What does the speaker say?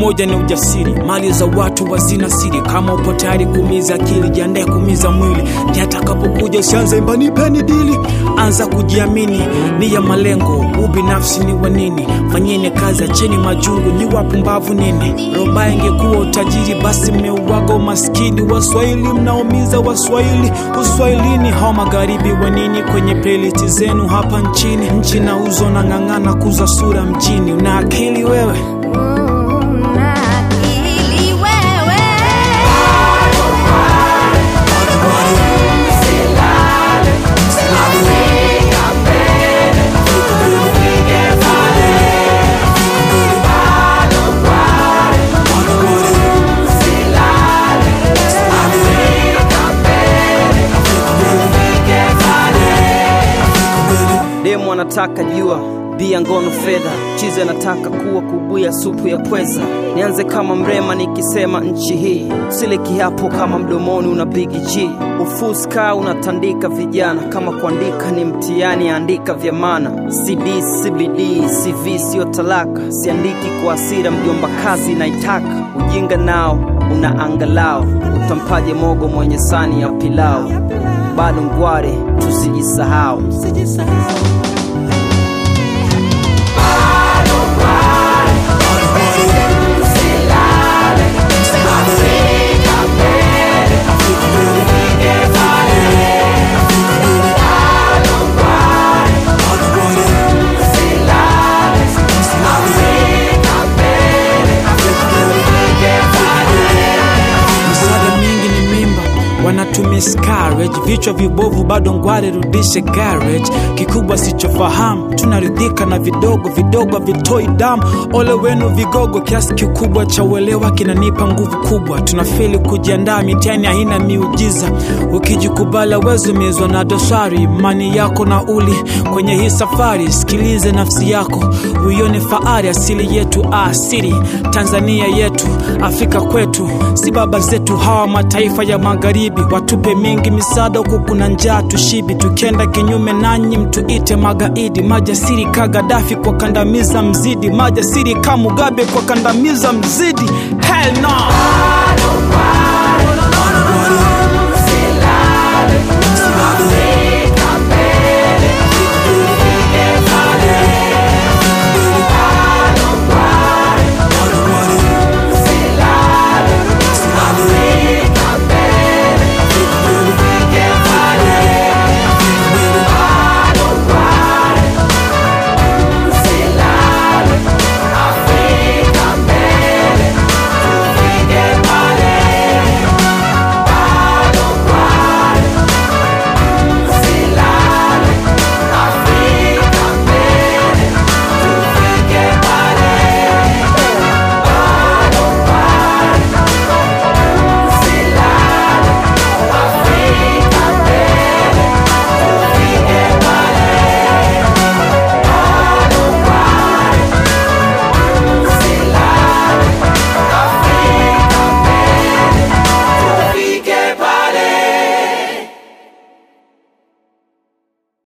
umoja ni ujasiri mali za watu wazina siri kama upo tayari kumiza akili jiandae kumiza mwili ndi atakapokuja usianze mbanipeni dili anza kujiamini ni ya malengo ubinafsi ni wa nini fanyeni kazi acheni majungu ni wapumbavu nini roba ingekuwa utajiri basi mmeuaga umaskini waswahili mnaomiza waswahili uswahilini hao magharibi wa nini kwenye playlist zenu hapa nchini nchi na uzo na ng'ang'ana kuza sura mjini una akili wewe Una akili wewe. demu anataka jua bia ngono fedha chizi anataka kuwa kubuya supu ya pweza nianze kama mrema nikisema nchi hii sile kiapo kama mdomoni una bigi g ufuska unatandika vijana kama kuandika ni mtihani andika vya mana cd cbd cv sio talaka siandiki kwa asira mjomba kazi naitaka ujinga nao una angalao utampaje mogo mwenye sani ya pilao bado ngware tusijisahau misaada mingi ni mimba wanatumiscarage vichwa vibovu bado ngware rudishe garage kikubwa sichofahamu tunaridhika na vidogo vidogo vitoi damu ole wenu vigogo kiasi kikubwa cha uelewa kinanipa nguvu kubwa tunafeli kujiandaa mitihani haina miujiza ukijikubala wezumizwa na dosari imani yako na uli kwenye hii safari sikilize nafsi yako uione faari asili yetu asiri tanzania yetu afrika kwetu si baba zetu hawa mataifa ya magharibi watupe mingi misaada huku kuna njaa tushibi tukienda kinyume nanyi mtuite magaidi majasiri ka gadafi kwa kandamiza mzidi majasiri ka mugabe kwa kandamiza mzidi Hell no!